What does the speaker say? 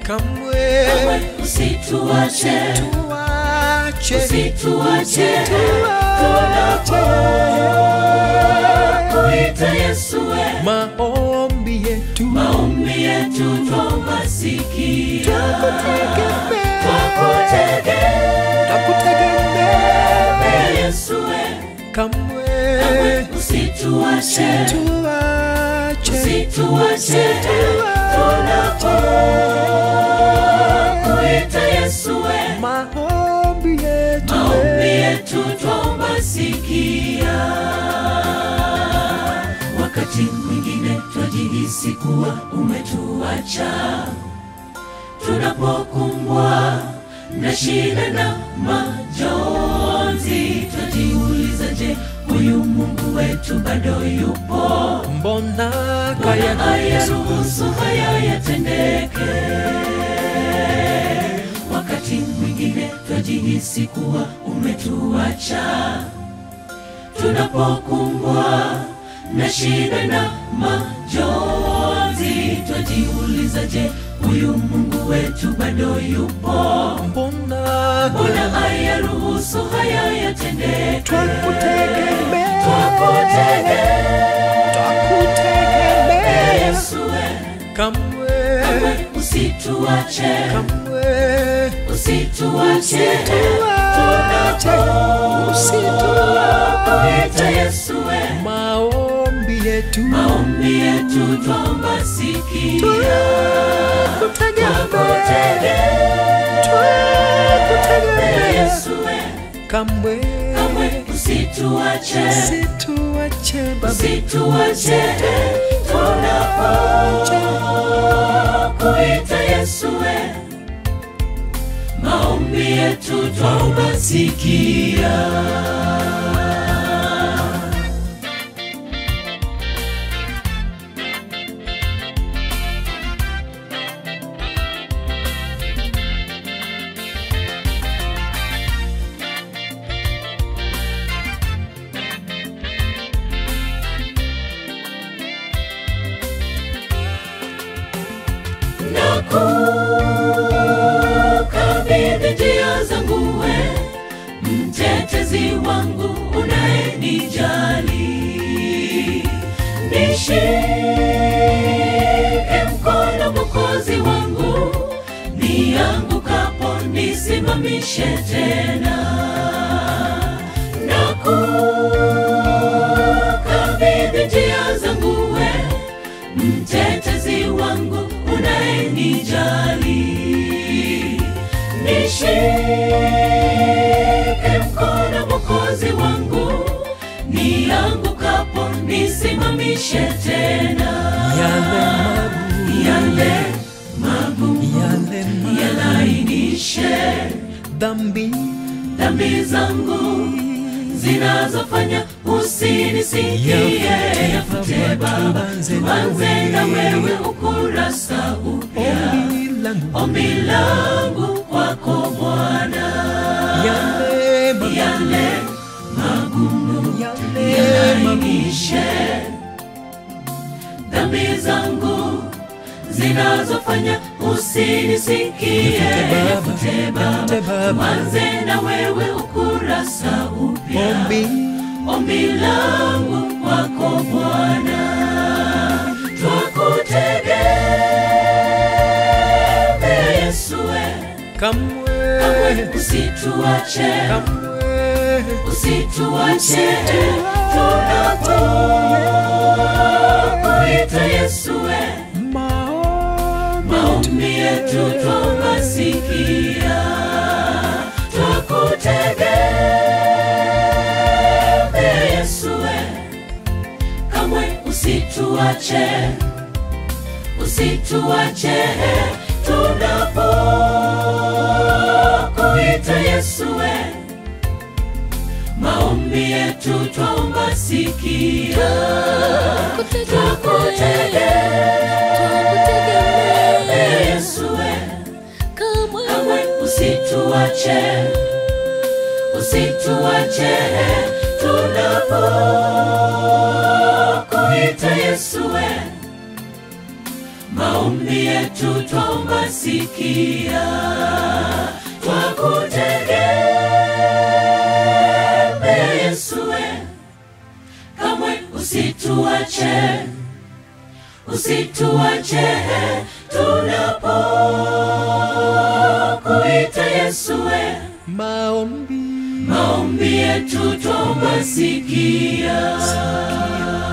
kamwe kamwe usituache tuache usituache tuache kuita Yesu we maombi yetu maombi yetu twomba sikia Twakutegemea. twakutegemea takutegemea Yesu we kamwe usituache tuache usituache tunapokuita Yesu we maombi yetu maombi yetu twomba sikia wakati mwingine twajihisi kuwa umetuacha tunapokumbwa na shida na majonzi twajiuliza je huyu mungu wetu bado yupo mbona Bwana kaya ayaruhusu haya yatendeke. Wakati mwingine twajihisi kuwa umetuacha, tunapokumbwa na shida na majonzi, twajiuliza, je, huyu Mungu wetu bado yupo? mbona Bwana ayaruhusu haya yatendeke. twakutegemea Twakutegemea twakutegemea Yesu we kamwe Kamwe usituache, kamwe usituache, tuache tunapokuita Yesu we, maombi yetu maombi yetu twomba sikia, twakutegemea twakutegemea Yesu we, kamwe kamwe usituache, situache baba usituache, tunapokuita Yesu we, maombi yetu twomba sikia. na kukabidhi njia zangu we mtetezi wangu unayenijali nishike mkono mokozi wangu niangukapo nisimamishe tena na kukabidhi njia zangu we mtetezi wangu unayenijali nishike mkono mokozi wangu niangukapo nisimamishe tena yale yale magumu magumu yale magumu yalainishe dhambi dhambi zangu zinazofanya usinisikie yafute baba tuanze na wewe ukurasa upya ombi langu ombi langu kwako bwana yale magumu yale magumu yale magumu yalainishe dhambi zangu zinazofanya usinisikie Yafute Baba, yafute yafute baba Baba. tuanze na wewe ukurasa upya ombi ombi langu kwako Bwana, twakutegemea Yesu, we kamwe kamwe usituache, kamwe usituache tunapokuita Yesu, we maombi maombi yetu twomba sikia, twakutegemea Yesu, we kamwe usituache, usituache tunapokuita Yesu, we maombi yetu twomba sikia, twakutegemea Yesu, we kamwe usituache, usituache tunapokuita Yesu, we maombi yetu twomba sikia twakutegemea Yesue, kamwe usituache, usituache tunapokuita Yesue, maombi maombi yetu twomba sikia.